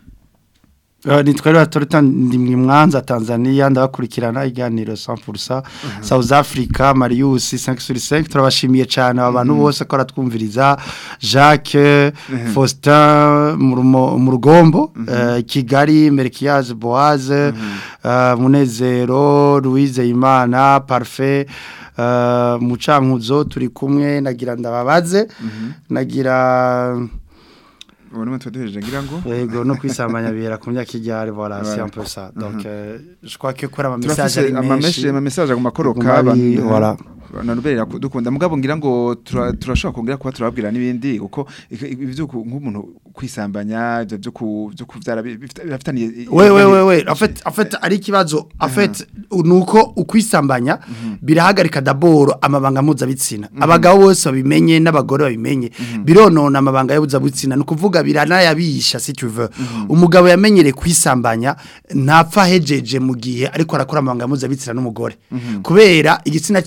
Uh, nitwa rero Torita ndi mu Mwanza Tanzania ndabakurikirana iganiro 100% South Africa Marius 5 sur 5 turabashimiye cyane abantu bose ko ratwumviriza Jacques Faustin mu Rumo- mu rugombo uh, Kigali Merkiaz Boaz uh, Munezero Louise Imana Parfait uh, mucankuzo turi kumwe nagira ndababaze nagira ubona mwe tuduheje ngira ngo Yego no kwisambanya bihera ku myaka iryari voilà c'est un peu ça donc euh, je crois que kora ama message turafise ari ama menshi message ama message aguma koroka Guma ari- abantu voilà. nanubera dukunda mugabo ngira ngo tura- turashobora kongera kuba turababwira n'ibindi uko ibyo nk'umuntu kwisambanya ibyo byo ku byo kuvyara bifitaniye we we we we en fait en fait ari kibazo en fait nuko ukwisambanya birahagarika d'abord amabanga mpuzabitsina abagabo bose babimenye n'abagore babimenye bironona amabanga y'ubuzabitsina nukuvuga biranayabisha si tu veux umugabo yamenyereye kwisambanya ntapfa hejeje mu gihe ariko arakora amabanga mpuzabitsina n'umugore kubera igitsina ciwe caramenye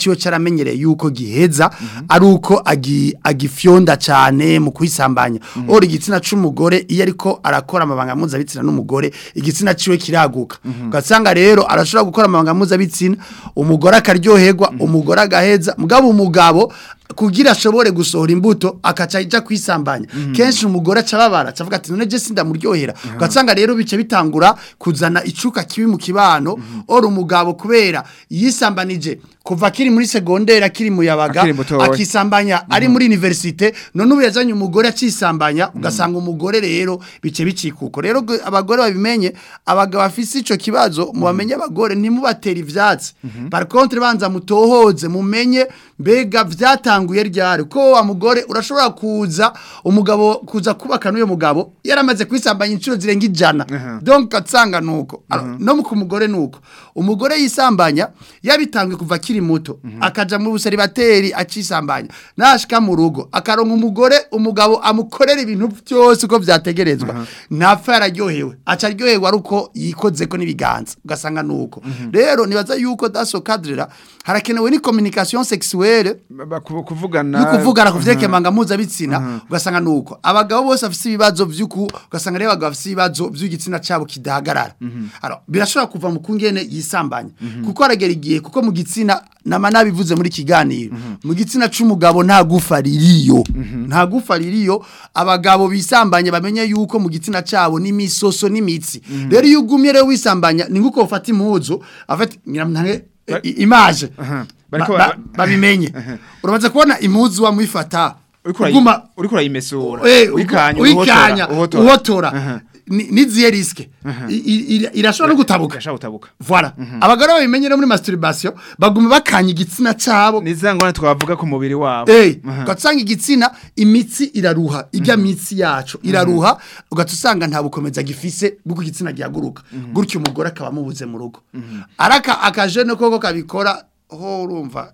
yaramenyereye yuko giheza ari uko agi- agifyonda cyane mu kwisambanya ora igitsina c'umugore iyo ariko arakora amabanga mpuzabitsina n'umugore igitsina ciwe kiraguka ugasanga rero arashobora gukora amabanga mpuzabitsina umugore akaryoherwa umugore agaheza mugabo umugabo kugira ashobore gusohora imbuto akaca ija kwisambanya kenshi umugore acababara acavuga ati none je sindamuryohera ugasanga rero bice bitangura kuzana icuka kibi mu kibano ora umugabo kubera yisambanije kuva akiri muri segonderi akiri mu yabaga Akiri mutoya. akisambanya ari muri universite none ubu yazanye umugore acisambanya ugasanga umugore rero bice bicikuko rero gu- abagore babimenye abagabo bafise ico kibazo mubamenye abagore ntimubatera ivyatsi par contre banza mutohoze mumenye mbega vyatanguye ryari ko wa mugore urashobora kuza umugabo kuza kubaka n'uyo mugabo yaramaze kwisambanya inshuro zirenga ijana donc atsanga nuko Alors, no ku mugore nuko umugore yisambanya yabitanguye kuva akiri muto akaja mu buseribateri acisambanya nashika mu rugo akaronka umugore umugabo amukorera ibintu byose uko vyategerezwa ntapfa yararyohewe aca aryoherwa ari uko yikozeko n'ibiganza ugasanga nuko rero nibaza yuko daso kadrera harakenewe ni communication sexuelle Ba- ku- kuvugana no kuvugana ku vyerekeye amanga mpuzabitsina ugasanga nuko abagabo bose bafise ibibazo vy'uku ugasanga rero abagabo bafise ibibazo vy'igitsina cabo kidahagarara alors birashobora kuva mu kungene yisambanya kuko aragera igihe kuko mu gitsina nama nabivuze muri kiganiro mu gitsina c'umugabo nta gufa ririyo nta gufa ririyo abagabo bisambanya bamenye yuko mu gitsina cabo n'imisoso n'imitsi rero iyo ugumye rero wisambanya ni nguko ufata impuzu afata nyiramntange image Aha. Bariko Ba- ba- ba- babimenye uramaze kubona impuzu wamwifata uriko urayi- uguma uriko urayimesura Eh, wikanya wikanya uhotora uhotora Aha. Ni- niziye riske I- i- ira- irashobora no gutabuka Gashaka gutabuka voilà abagore babimenye no muri masturbation baguma bakanya igitsina cabo ni za ngorane twavuga ku mubiri wabo Eh, Aha. ugasanga igitsina imitsi iraruha ijya mitsi yacu iraruha ugaca usanga nta bukomeza gifise bw'uko igitsina gihaguruka gutyo umugore akaba amubuze mu rugo araka akajene koko kabikora ho urumva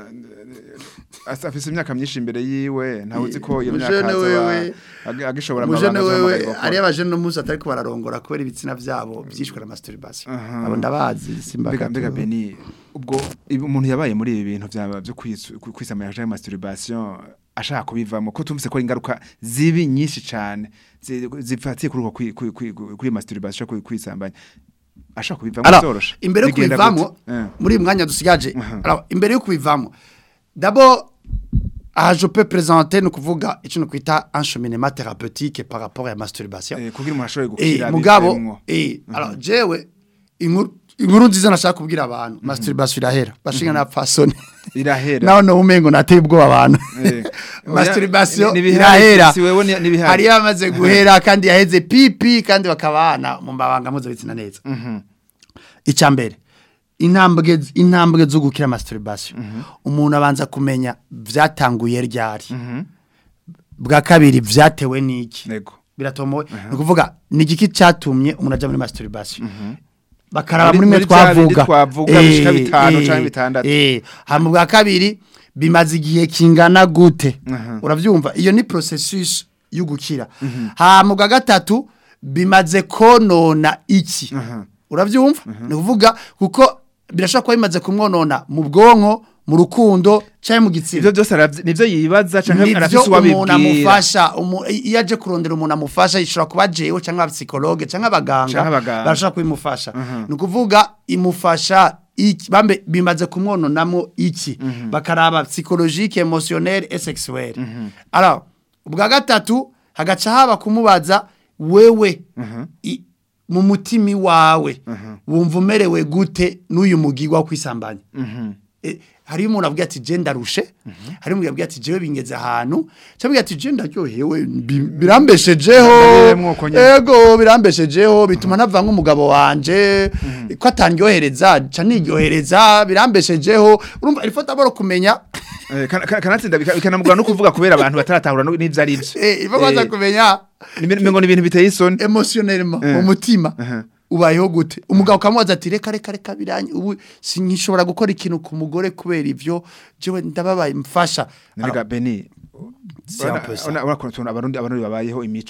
Asa- afise imyaka myinshi imbere yiwe ntawe uzi ko iyo myaka Mujene azoba wewe- ag- agishobora umujene amabanga wewe azohamagarirwa ari gukora. abajene no munsi atariko bararongora kubera ibitsina vyabo byishwe na masturbation abo ndabazi mbega simbaka mbega beni ubwo ibi- umuntu yabaye muri ibi bintu byaba byo kwisu- kwi- kwisamanya cyangwa masturbation ashaka kubivamo ko tumvise ko ari ingaruka zibi nyinshi cyane zi- zifatiye kuri uko kwi- kwi- kwi- kuri masturbation kuri kwisambanya ashaka kubivamo Alors, zoroshe imbere yo Bigenda kubivamo gute? Eh. muri uyu mwanya dusigaje alors imbere yo kubivamo d'abord aha je peux présenter ni ukuvuga icyo ni ukwita un cheminement thérapeutique par rapport à masturbation Eh, kugira umuntu ashobore eh gukira mugabo bivemwo. eh alors jewe inkuru inkuru nziza nashaka kubwira abantu masturbation irahera bashinga na fasoni irahera naho no umengo nateye ubwoba abantu Eh. masturbation Ni- ni bihari, irahera si wewe ni- ni bihari. hari yamaze guhera kandi yaheze pipi kandi bakabana mu mabanga mpuzabitsina neza icya mbere intambwe intambwe zo gukira masturbation umuntu abanza kumenya byatanguye ryari bwa kabiri byatewe n'iki Nego. biratomowe ni ukuvuga ni igiki cyatumye umuntu ajya muri masturbation bakaraba Muri- muri mwe muri bya bindi twavuga twavuga bishika bitanu canke bitandatu. eh hama bwa kabiri bimaze igihe kingana gute uravyumva iyo ni processus yo gukira hama bwa gatatu bimaze konona iki uravyumva ni kuvuga kuko birashobora kuba bimaze kumwonona mu bwonko mu rukundo cyangwa mu gitsina ivyo byose aravyi- nivyo yibaza canke nivyo arafise umuntu uwabibwira amufasha umu- iyo aje kurondera umuntu amufasha ishobora kuba jewe cyangwa abapsikologe cyangwa abaganga Canke abaganga. barashobora kubimufasha ni ukuvuga imufasha iki bambe bimaze kumwononamo iki bakaraba psychologique émotionnel et sexuel alors ubwa gatatu hagaca haba kumubaza wewe i- mu mutima wawe wumva umerewe gute n'uyu mugigwa wo kwisambanya Eh, hariyo umuntu avuga ati je ndarushe hariyo umuntu avuga ati jewe bingeze ahantu cyangwa ati je ndaryohewe bi- birambeshejeho Ndabereyemwo uko nyene. ego birambeshejeho bituma ntava nk'umugabo wanje ko atandyohereza ca niryohereza birambeshejeho urumva ilifo taboro kumenya Eh, kana- kana- kanatsinda bika- bikanamugora no kuvuga kubera abantu bataratahura no- n'ivyo ari vyo eh ilifo kwanza Eh, kumenya ni ibintu- ngo ni ibintu biteye isoni emotionnellement Eh. mu mutima Aha. ubayeho gute umugabo ukamubaza ati reka reka reka biranye ubu sinkishobora gukora ikintu ku mugore kubera ivyo jewe ndababaye mfasha Nabega Beni C'est un peu ça. urakuntu abarundi abarundi babayeho imico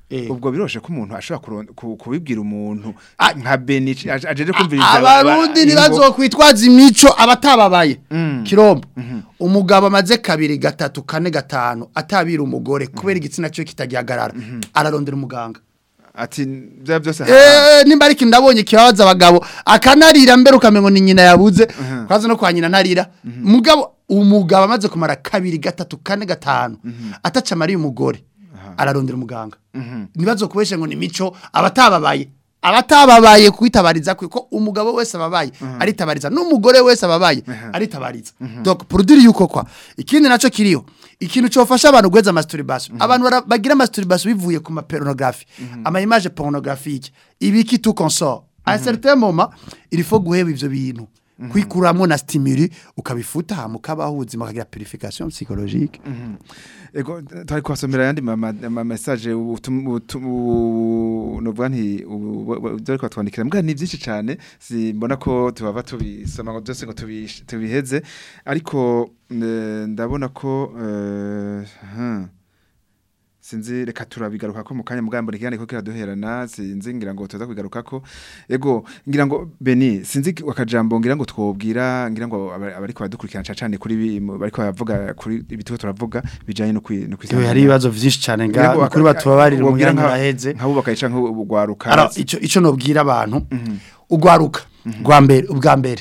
Eh. ubwo biroshe ko umuntu ashobora kuron- ku- kubibwira umuntu Ah. nka Benici aje aje kumviriza abarundi ntibazokwitwaza imico abatababaye kirombo umugabo amaze kabiri gatatu kane gatanu atabira umugore kubera igitsina cyo kitagihagarara ararondera umuganga ati bya byose Eh, nimba ariko ndabonye kibabaza abagabo akanarira mbere ukamengo ni nyina yabuze kwaza no kwa nyina narira mugabo umugabo amaze kumara kabiri gatatu kane gatanu ataca amariye umugore ararondera umuganga nibazo kubeshe ngo ni mico abatababaye abatababaye kwitabariza kwe ko umugabo wese ababaye aritabariza n'umugore wese ababaye aritabariza donc pour dire yuko kwa ikindi naco kiriho ikintu cofasha abantu gweza masturbation abantu bara- bagira masturbation bivuye ku ma pornographie ama image pornographique ibiki tout consort à un certain moment il faut guheba ivyo bintu kwikuramo na stimuli ukabifuta hama ukabaho ubuzima ukagira purification psychologique ego twari kwasomera yandi mama ma message utum- utum- u- novuga nti dore ko twandikira mbwa ni byinshi cyane simbona ko tubava tubisoma ngo byose ngo tubish- tubiheze ariko eh, ndabona ko eh, huh. sinzi reka turabigaruka ko mu kanya mugambo nikigane ko kiraduherana sinzi ngira ngo tuza kubigaruka ko ego ngira ngo Beni sinzi akajambo ngira ngo twobwira ngira ngo aba- abariko badukurikirana cyane kuri bi- mu- bariko bavuga kuri ibituko turavuga bijanye no kwi no Yewe hari ibibazo vyinshi cyane Ngira ngo nga kuri aka- batubabarira wobwira umwanya nka- uraheze nk'abubaka yica nk'ugwaruka ara ico ico nobwira abantu ugwaruka gwa mbere ubwa mbere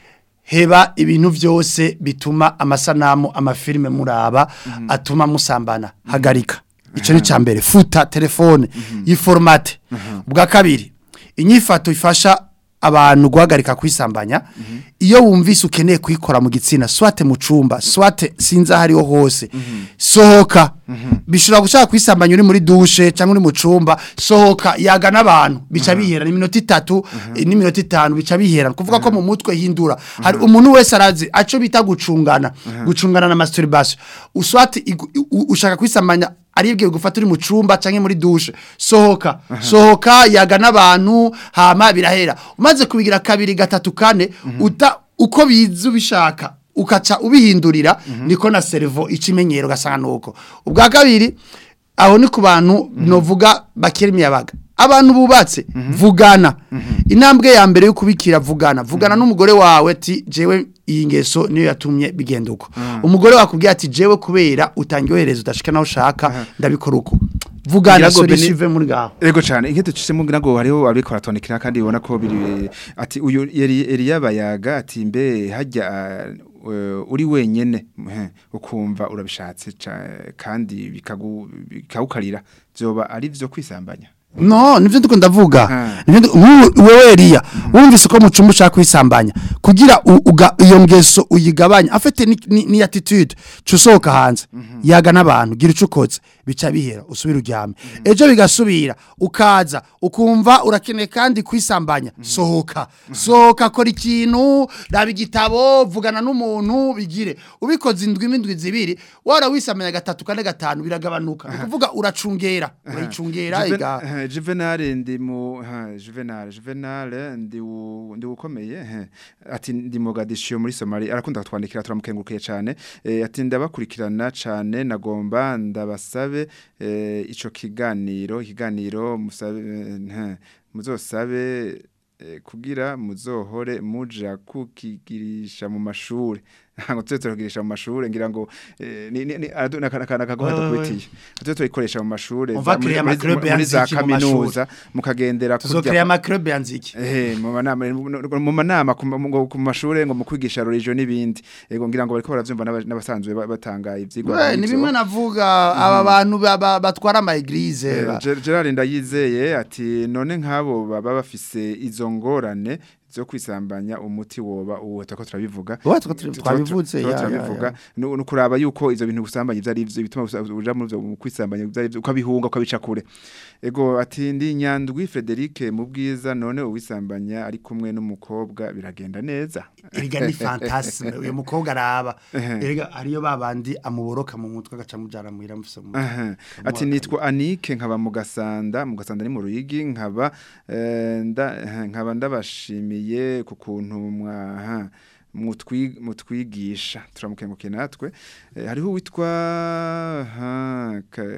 heba ibintu byose bituma amasanamu amafilme muraba atuma musambana hagarika ico ni cambere futa telefone yiformate ubwa kabiri inyifato ifasha abantu guhagarika kwisambanya iyo wumvise ukeneye kwikora mu gitsina swate mu cumba swate sinza hariho hose sohoka bishobora gushaka kwisambanya uri muri dushe cyangwa uri mu cumba sohoka yaga n'abantu bica bihera ni minota itatu eh, n'iminota itanu bica bihera kuvuga ko mu mutwe hindura hari umuntu wese arazi aco bita gucungana gucungana na masturbation uswate igu- u- ushaka kwisambanya aribwiye gufata uri mu cumba canke muri dushe sohoka sohoka yaga n'abantu hama birahera umaze kubigira kabiri gatatu kane uta uko biza ubishaka ukaca ubihindurira niko na servo ikimenyero gasanga nuko ubwa kabiri aho ni ku bantu novuga bakira imiyabaga abantu bubatse vugana intambwe ya mbere yo kubikira vugana vugana n'umugore wawe ati jewe iyi ngeso niyo yatumye bigenda uko umugore wakubwiye ati jewe kubera utangyohereza udashika naho ushaka ndabikora uko vugana Ngira ngo Beni- solution ive muri gaho Ego cyane inketo cisemo ngira ngo hariho abiko baratondekera kandi ubona ko biri ati uyu yari Elia bayaga ati mbe hajya uh, uri wenyene eh, ukumva urabishatse ca- kandi bikagu bikawukarira byoba ari byo kwisambanya No, nivyo ndiko ndavuga. Aha. Nivyo ndi- nk'ubu wewe Elia, wumvise ko mu cumba ushaka kwisambanya kugira u- uga- iyo ngeso uyigabanya afite ni, ni, ni attitude cusohoka hanze yaga n'abantu gira ucukoze bica bihera usubira uryame ejo bigasubira ukaza ukumva urakeneye kandi kwisambanya sohoka sohoka kora ikintu raba igitabo vugana n'umuntu bigire ubikoze indwi imindwi zibiri wara wisambanya gatatu kane gatanu biragabanuka ni kuvuga uracungera urayicungera Juven- iga eh, Juvenal ndi mu ha, Juvenal Juvenal ndi u- ndi ukomeye eh, ati ndi Mogadishu muri Somalia arakunda kutwandikira turamukengurukiye cyane eh, ati ndabakurikirana cyane nagomba ndabasabe eh, ico kiganiro ikiganiro musabe eh, muzosabe eh, kugira muzohore muja kukigirisha mu mashuri ngo tuze turagirisha mu mashuri ngira ngo eh, ni ni- ni aradu- nakana kana kagoma Wewe. dukubitiye tuze turikoresha mu mashuri On va za- muri- créer muri- amaclub muri za yanziki mu mashuri. kaminuza mukagendera tuzokrea amakrobe yanziki Eh mu manama mu manama ku ma- ngo ku mashure ngo mu kwigisha religion n'ibindi ego ngira ngo bariko baravyumva n'aba- n'abasanzwe ba- batanga ivyigwa We, ni bimwe navuga aba bantu ba- ba- batwara ama eglise Eh, ba- Ger- Gerard ndayizeye ati none nk'abo baba bafise izo ngorane zo kwisambanya umuti woba uwo ko turabivuga Uwo tuko turi- Tu- tu- twabivuze, tu- ya, ya, turabivuga ya. no no kuraba yuko izo bintu gusambanya ivyo ari ivyo bituma usa- uja muri ivyo kwisambanya ivyo ari ivyo ukabihunga ukabica kure ego ati ndi nyandwi Frederic mu bwiza none uwisambanya ari kumwe n'umukobwa biragenda neza erega ni fantasme uyu mukobwa araba Ehe. erega ariyo babandi amuboroka mu mutwe agaca mujana muhira mufise mu mutwe Aha. Ati nitwa Anike nkaba mu gasanda mu gasanda ni mu ruyigi nkaba eh, nda- eh, nkaba ndabashimiye ku kuntu mwaha mutwi- mutwigisha turamukengukiye natwe Eh, hariho witwa ha, ka-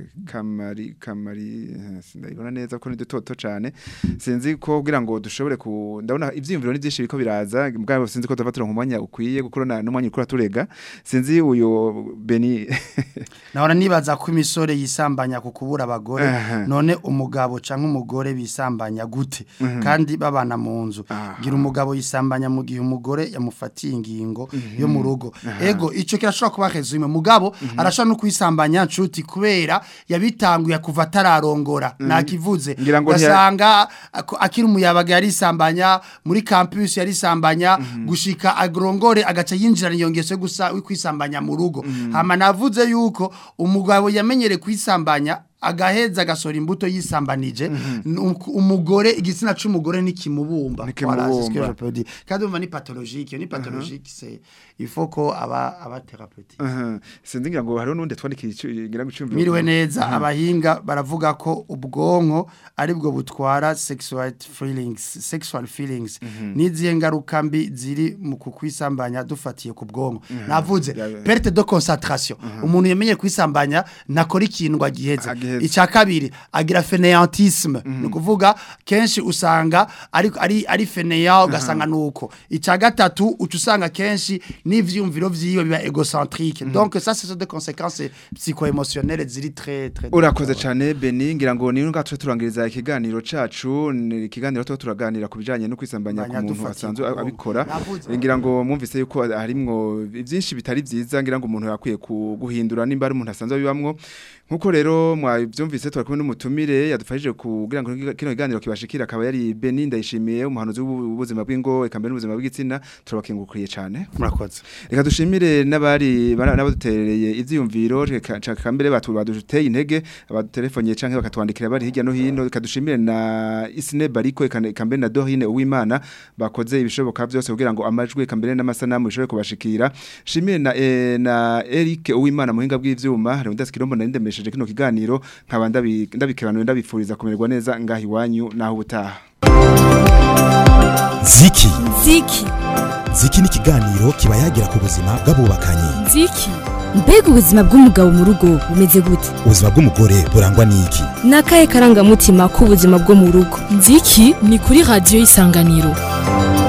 kamari kamari eh, sindabibona neza ko ni dutoto cyane sinzi ko kugira ngo dushobore ku ndabona ivyiyumviro ni byinshi biko biraza bwabo sinzi ko tuvatura umwanya ukwiye gukorana n'umwanya ukura turega sinzi uyo Beni nahora nibaza ko imisore yisambanya ku kubura abagore Aha. none umugabo canke umugore bisambanya gute kandi babana mu nzu Aha. gira umugabo yisambanya mu gihe umugore yamufatiye ingingo yo mu rugo ego ico kirashobora kuba resume mugabo arashobora no kwisambanya nshuti kubera yabitanguye kuva atararongora nakivuze Ngira ngo ntiya- ugasanga ako- akiri umuyabaga yarisambanya muri campus yarisambanya gushika agrongore agaca yinjira iyo ngeso yo gusa kwisambanya mu rugo hama navuze yuko umugabo yamenyere kwisambanya agaheza agasora imbuto yisambanije nuko umugore igitsina c'umugore nikimubumba Nikimubumba. Voilà, c'est ce que je peux dire. kandi umva ni pathologique iyo ni pathologique c'est il faut ko aba aba thérapeutique Aha. sinzi ngira ngo hariho nundi twandikiye icu- ngira ngo icumviro Miriwe neza abahinga baravuga ko ubwonko aribwo butwara sexual feelings sexual feelings n'izihe ngaruka mbi ziri mu kukwisambanya dufatiye ku bwonko navuze Ya- perte de concentration umuntu yemenye kwisambanya nakora ikintu agiheze Agiheze. icya kabiri agira fainéantisme ni ukuvuga kenshi usanga ari ari ari fainéant ugasanga nuko icya gatatu uca usanga kenshi n'ivyumviro vyiwe biba égocentrique donc ça ce sont des conséquences psycho-émotionnelles ziri très très urakoze cyane Beni ngira ngo ni ngaho turangiriza ikiganiro cacu ni ikiganiro tuba turaganira ku bijanye no kwisambanya ku Sambanya muntu dufatiye asanzwe ku bwonko. abikora Navuze. ngira ngo mwumvise yuko harimwo byinshi bitari byiza ngira ngo umuntu yakwiye ku- guhindura nimba ari umuntu asanzwe abibamwo nkuko rero mwabyumvise turakumwe n'umutumire yadufashije kugira ngo kino kiganiro kibashikira akaba yari Beni ndayishimiye umuhanuzi w'ubuzima bw'ingo eka mbere n'ubuzima bw'igitsina turabakengurukiriye cyane murakoze reka dushimire n'abari bana- n'abaduterereye ivyiyumviro reka reka mbere batu baduteye intege abadutelefoniye canke bakatwandikira bari hirya no hino reka dushimire na Isine Bariko eka eka mbere na Dorine Uwimana bakoze ibishoboka byose kugira ngo amajwi eka mbere n'amasanamu bishobore kubashikira shimire na eh, na Eric Uwimana muhinga bw'ivyuma hari undaskirombo na ndemesheje kino kiganiro nkaba ndabi- ndabikebanuye ndabifuriza kumererwa neza ngahi wanyu naho ubutaha ziki ziki ziki ni ikiganiro kiba yagira ku buzima bw'abubakanye ziki mbega ubuzima bw'umugabo mu rugo bumeze gute ubuzima bw'umugore burangwa n'iki ni akahe karangamutima k'ubuzima bwo mu rugo nziki ni kuri radiyo y'isanganiro